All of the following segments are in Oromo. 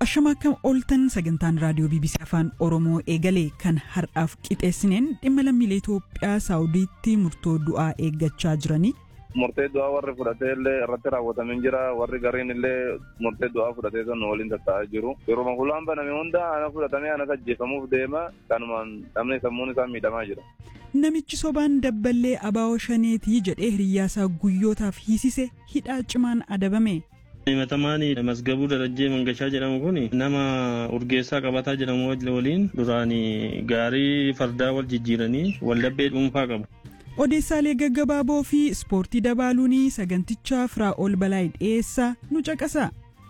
Ashama akkam ooltan sagantaan raadiyoo BBC Afaan Oromoo eegalee kan har'aaf qixeessineen dhimma lammiilee Itoophiyaa Saawudiitti murtoo du'aa eeggachaa jiranii. Murtee du'aa warri fudhatee illee irratti raawwatamee jira. Warri gariin illee murtee du'aa fudhatee kan waliin tatta'aa jiru. Yeroo hulaan baname hunda ana fudhatamee ana ajjeefamuuf deema. Kanumaan dhabnee sammuun isaa miidhamaa jira. Namichi sobaan dabballee abaa'oo shaneetii jedhee hiriyyaasaa guyyootaaf hiisise hidhaa cimaan adabame. himatamaan masgabuu darajjee mangashaa jedhamu kun nama urgeessaa qabataa jedhamu waliin duraan gaarii fardaa wal jijjiiranii waldhabbee dhuunfaa qabu. Odeessaalee gaggabaaboo fi ispoortii dabaaluun sagantichaa Firaa'ol Balaayi dhiyeessaa nu caqasa.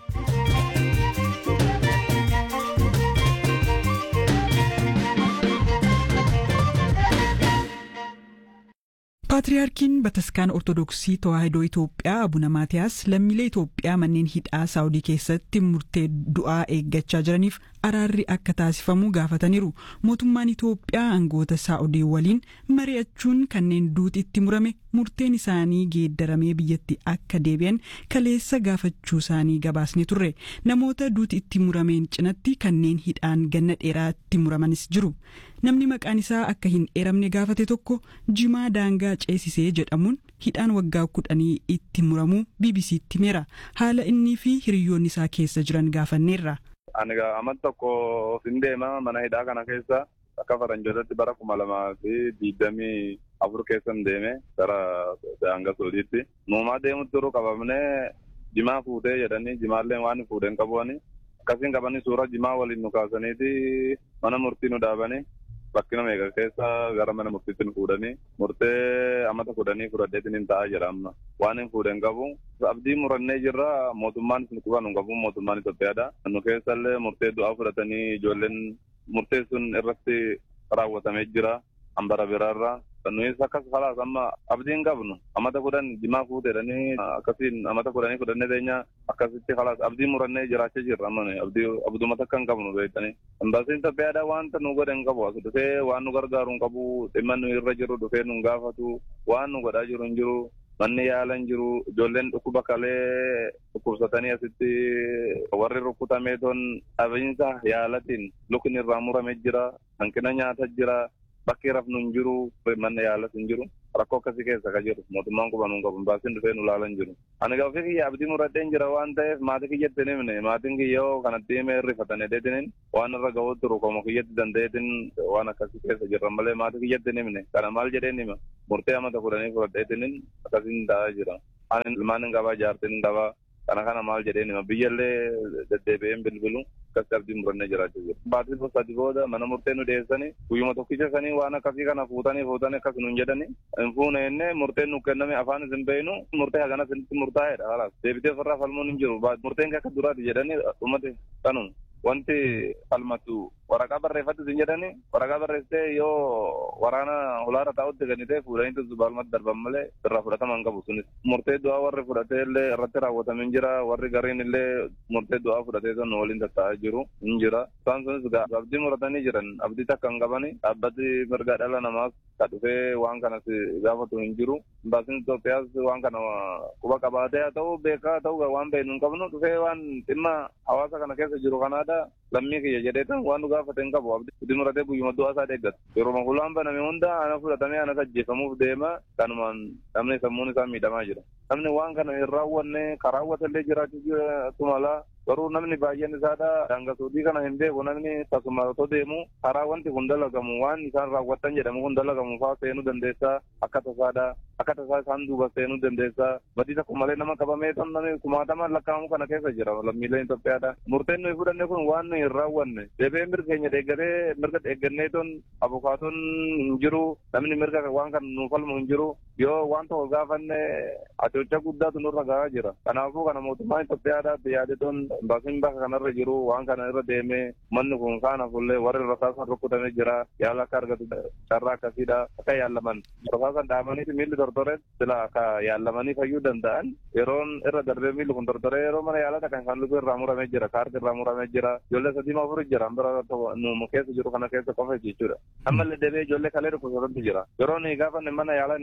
Paatriyaarkiin Bataskaan Ortodoksii Tawaahidoo Itoophiyaa Abuna Maatiyaas lammiilee Itoophiyaa manneen hidhaa Saawudii keessatti murtee du'aa eeggachaa jiraniif araarri akka taasifamu gaafataniiru. Mootummaan Itoophiyaa aangoota Saawudii waliin mari'achuun kanneen duuti itti murame murteen isaanii geeddaramee biyyatti akka deebi'an kaleessa gaafachuu isaanii gabaasne turre. Namoota duuti itti murameen cinatti kanneen hidhaan ganna dheeraatti muramanis jiru. Namni maqaan isaa akka hin eeramne gaafate tokko jimaa daangaa ceesisee jedhamuun hidhaan waggaa kudhanii itti muramuu BBC'tti himeera. Haala innii fi hiriyoonni isaa keessa jiran gaafanneerra. Ani amma tokko hin deema mana hidhaa kana keessa akka faranjootatti bara kuma lamaa fi digdamii afur keessa hin deeme gara daangaa soodiitti. Nuumaa deemutti turuu qabamnee jimaa fuutee jedhanii jimaallee waan fuudhee hin qabuani. Akkasiin qabanii suura jimaa waliin nu kaasaniiti mana murtii nu dhaabanii. bakkina meeqa keessa gara mana murtiitti nu fuudhanii murtee amata fudhanii fudhadheetiin hin ta'a jedha amma waan hin fuudhen qabu abdii murannee jirra mootummaan isin quba nu qabu mootummaan Itoophiyaadha nu keessallee murtee du'aa fudhatanii ijoolleen murtee sun irratti raawwatamee jira hambara biraarra nuyis akkas falaas amma abdiin qabnu amata kudhan jimaa fuuteedhanii akkasiin amata kudhanii fudhannee teenya akkasitti falaas abdii murannee jiraachaa jirra amma abdii abduma takka hin qabnu beektanii embaasiin Itoophiyaadhaa wanta nu godhe hin qabu as dhufee waan nu gargaaru hin qabu dhimma nu irra jiru dhufee nu gaafatu waan nu godhaa jiru hin jiru manni yaala hin jiru ijoolleen dhukkuba kalee dhukkubsatanii asitti warri rukkutamee ton dhabiinsa yaalatiin lukni irraa muramee jira hanqina nyaata jira bakki rafnu hin jiru manni yaalas hin jiru rakkoo akkasii keessa ka jiru mootummaan quba nu qabu baasiin dhufee nu laalan jiru ani gaafii kiyya abdii murradheen jira waan ta'eef maatii kiyyatti hin himne maatiin kiyya yoo kanatti himee rifatanii deetiniin waan irra ga'uu turu komo kiyyatti danda'eetiin waan akkasii keessa jirran malee maatii kiyyatti hin himne kana maal jedheen hima murtee amata kudhanii fudhadheetiniin akkasiin ta'aa jira ani ilmaan hin qabaa jaartiin hin qabaa kana kana maal jedheen hima biyyallee deddeebi'een bilbilu akkas abdii murannee jiraachaa jiru. Baatiin sadi booda mana murtee nu dhiyeessanii guyyuma tokkicha sanii waan akkasii kana fuutanii fuutanii akkas nuun jedhanii hin fuune jennee murteen nu kenname afaan isin beeynu murtee hagana isinitti murtaa'eedha halaas deebitee ofirraa falmuun hin jiru murteen akka duraati jedhanii dhumate kanuma. Wanti falmatu waraqaa barreeffatti isin jedhani waraqaa barreessitee yoo waraana hulaara taa'utti ganitee fuudhanii zubaalmatti darban malee irraa fudhataman qabu sunis. Murtee du'aa warri fudhatee illee irratti raawwatamee jira warri gariin illee murtee du'aa fudhatee kan waliin tattaa'aa jiru hin jira. Isaan sunis abdii muratanii jiran abdii takka hin qabani dhaabbati mirga dhala namaas ka dhufee waan kanas gaafatu hin jiru. Baasiin Itoophiyaas waan kana quba qabaatee haa ta'u beekaa haa ta'u waan beeknu hin qabnu dhufee waan dhimma hawaasa kana keessa jiru kanaadha. lammii kiyya jedheetan waan nu gaafate hin qabu abdii muratee guyyuma du'aa isaa deeggata yeroo hulaan baname hunda ana fudhatamee anas ajjeefamuuf deema kanumaan namni sammuun isaa miidhamaa jira namni waan kana hin raawwanne karaa raawwatellee jiraachuu mala garuu namni baay'een isaadha daangasuutii kana hin beeku namni tasuma otoo deemu karaa wanti kun dalagamu waan isaan raawwatan jedhamu kun dalagamu faa seenuu dandeessaa akka tasaadha akka tasaa isaan duuba seenuu dandeessaa badii tokko malee nama qabamee tan namni kumaatamaan lakkaa'amu kana keessa jira lammiileen Itoophiyaadha murteen nuyi fudhanne kun waan nuyi hin raawwanne deebee mirga keenya deeggatee mirga deeggannee ton abukaatoon hin jiru namni mirga waan kan nuuf falmu hin jiru yoo waan tokko gaafanne atocha guddaatu nurra gahaa jira kanaafuu kana mootummaan Itoophiyaadhaatti yaade ton baasiin bakka kanarra jiru waan kana irra deemee manni kun kaana fullee warri rasaasan rukkutamee jira yaala akka argatu carraa akkasiidha akka yaallaman rasaasan dhaabaniiti miilli tortore sila akka yaallamanii fayyuu danda'an yeroon irra darbee miilli kun tortore yeroo mana yaalaa kan kan lubbuu irraa muramee jira kaarti irraa muramee jira ijoollee sadii afur jira bira nu keessa jiru kana keessa qofa jechuudha ammallee deebee ijoollee kalee dhukkubsatantu jira yeroo ni gaafanne mana yaalaa inni gaafanne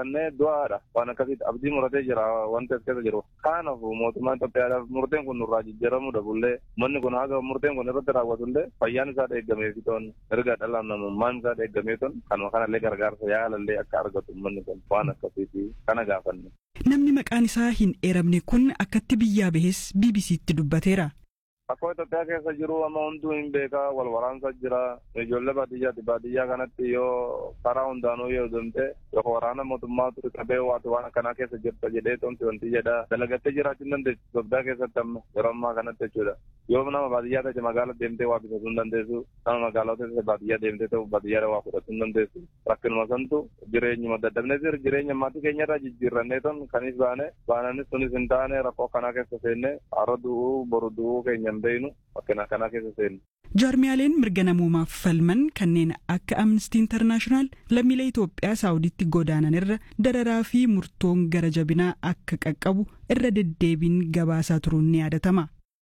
baannee du'aadha waan akkasitti abdii muratee jira wanti as keessa jiru kanaaf mootummaan Itoophiyaadhaaf murteen kun nurraa jijjiiramuu dabullee manni kun haga murteen kun irratti raawwatullee fayyaan isaa eeggamee fitoon erga dhala namummaan isaa eeggamee ton kanuma kanallee gargaarsa yaalallee akka argatu manni kun waan akkasiiti kana gaafanne. Namni maqaan isaa hin eeramne kun akkatti biyyaa bahes BBC'tti dubbateera. Akkoo Itoophiyaa keessa jiru amma hunduu hin beekaa wal waraansa jira ijoollee baadiyyaati baadiyyaa kanatti yoo karaa hundaanuu yoo deemte yookaan waraana mootummaa ture qabee waati waan akkanaa keessa jirta jedhee tomti wanti jedha dalagattee jiraachuu hin dandeessu Itoophiyaa keessatti amma yeroo ammaa kanatti jechuudha yoo nama baadiyyaa ta'e magaala deemtee waa bitachuu hin dandeessu nama magaalaa ta'e baadiyyaa deemtee ta'u baadiyyaa waa fudhachuu hin dandeessu rakkinuma santu jireenyuma daddabnee jira jireenya maatii keenyarraa jijjiirrannee ton kanis baane baananis sunis hin taane rakkoo akkanaa keessa seenne har'a du'uu boru du'uu keenya beeynu akkana akkanaa keessa seenu. Jaarmiyaaleen mirga namoomaaf falman kanneen akka Amnestii Intarnaashinaal lammiilee Itoophiyaa Saawuditti godaanan irra dararaa fi murtoon gara jabinaa akka qaqqabu irra deddeebiin gabaasaa turuun ni yaadatama.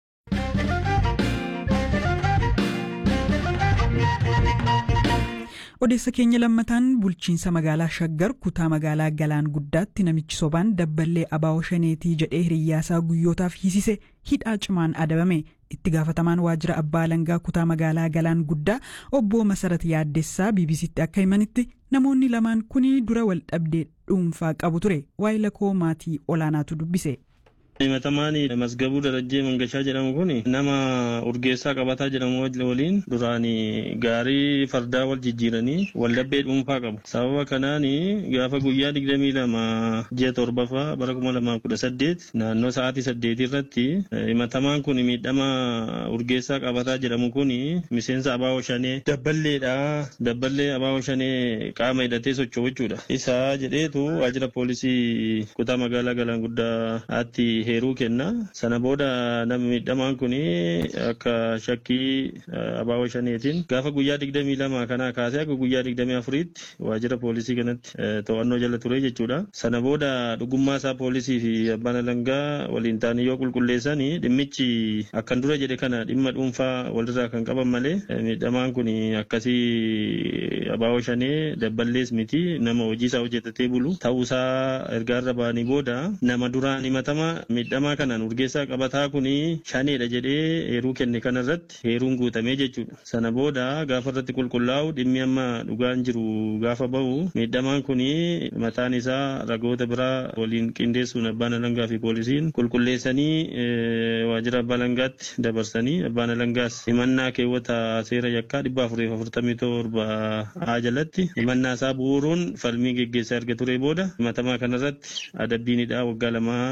odeessa keenya lammataan bulchiinsa magaalaa shaggar kutaa magaalaa galaan guddaatti namichi sobaan dabballee abaa'oo shaneetii jedhee hiriyyaasaa guyyootaaf hiisise hidhaa cimaan adabame itti gaafatamaan waajjira abbaa alangaa kutaa magaalaa galaan guddaa obbo masarat yaaddessaa bbc'tti akka himanitti namoonni lamaan kun dura wal dhabdee dhuunfaa qabu ture waa'ee lakoo maatii olaanaatu dubbise. himatamaan masgabuu darajjee mangashaa jedhamu kun nama urgeessaa qabataa jedhamu waliin duraan gaarii fardaa wal jijjiiranii waldhabbee dhuunfaa qabu sababa kanaan gaafa guyyaa digdamii lama ji'a torbaffaa bara kuma lamaa kudha saddeet naannoo sa'aatii saddeetii irratti himatamaan kun miidhama urgeessaa qabataa jedhamu kun miseensa abaa'oo shanee dabballeedha dabballee abaa'oo shanee qaama hidhatee socho'u jechuudha isaa jedheetu waajjira poolisii kutaa magaalaa galaan guddaatti heeruu kenna sana booda nama miidhamaan kun akka shakkii abaa'oo shaneetiin gaafa guyyaa digdamii lama kanaa kaasee akka guyyaa digdamii afuriitti waajjira poolisii kanatti to'annoo jala ture jechuudha sana booda dhugummaa isaa poolisii fi abbaan alangaa waliin ta'anii yoo qulqulleessan dhimmichi akkan dura jedhe kana dhimma dhuunfaa walirraa kan qaban malee miidhamaan kun akkasii abaa'oo shanee dabballees miti nama hojii isaa hojjetatee bulu ta'uusaa ergaarra ba'anii booda nama duraan himatama miidhamaa kanaan urgeessaa qabataa kun shaneedha jedhee heeruu kenne kanarratti heeruun guutamee jechuudha. Sana booda gaafa irratti qulqullaa'u dhimmi amma dhugaan jiru gaafa bahu miidhamaan kun mataan isaa ragoota biraa waliin qindeessuun abbaan alangaa fi poolisiin qulqulleessanii waajjira abbaa alangaatti dabarsanii abbaan alangaas himannaa keewwata seera yakkaa dhibba afuriif afurtamii torba haa jalatti himannaa isaa bu'uuruun falmii geggeessaa erga ture booda himatamaa kanarratti adabbiinidha waggaa lamaa